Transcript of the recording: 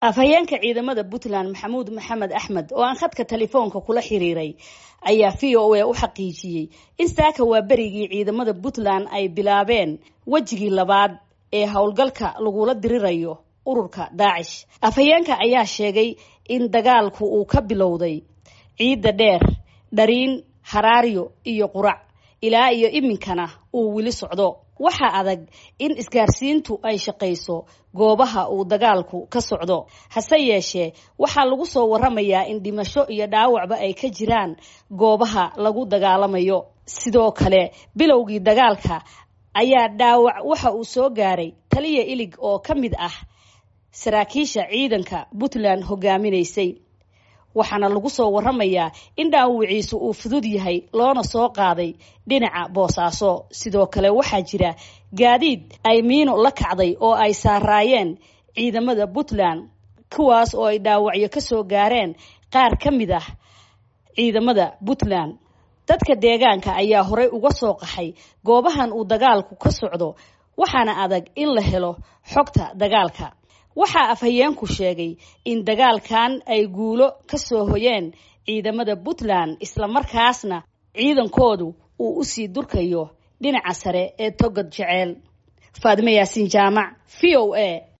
afhayeenka ciidamada puntland maxamuud maxamed axmed oo aan khadka telefoonka kula xiriiray ayaa v o a u xaqiijiyey in saaka waa berigii ciidamada puntland ay bilaabeen wejigii labaad ee howlgalka lagula dirirayo ururka daacish afhayeenka ayaa sheegay in dagaalku uu ka bilowday ciidda dheer dhariin haraaryo iyo qurac ilaa iyo iminkana uu weli socdo waxaa adag in isgaarsiintu ay shaqayso goobaha uu dagaalku ka socdo hase yeeshee waxaa lagu soo waramayaa in dhimasho iyo dhaawacba ay ka jiraan goobaha lagu dagaalamayo sidoo kale bilowgii dagaalka ayaa dhaawac waxa uu soo gaaray taliya ilig oo ka mid ah saraakiisha ciidanka puntland hogaaminaysay waxaana lagu soo waramayaa in dhaawiciisu uu fudud yahay loona soo qaaday dhinaca boosaaso sidoo kale waxaa jira gaadiid ay miino la kacday oo ay saaraayeen ciidamada puntland kuwaas oo ay dhaawacyo ka soo gaareen qaar ka mid ah ciidamada puntland dadka deegaanka ayaa horey uga soo qaxay goobahan uu dagaalku ka socdo waxaana adag in la helo xogta dagaalka waxaa afhayeenku sheegay in dagaalkan ay guulo ka soo hoyeen ciidamada puntland islamarkaasna ciidankoodu uu usii durkayo dhinaca sare ee togod jeceel faadime yaasiin jaamac v o a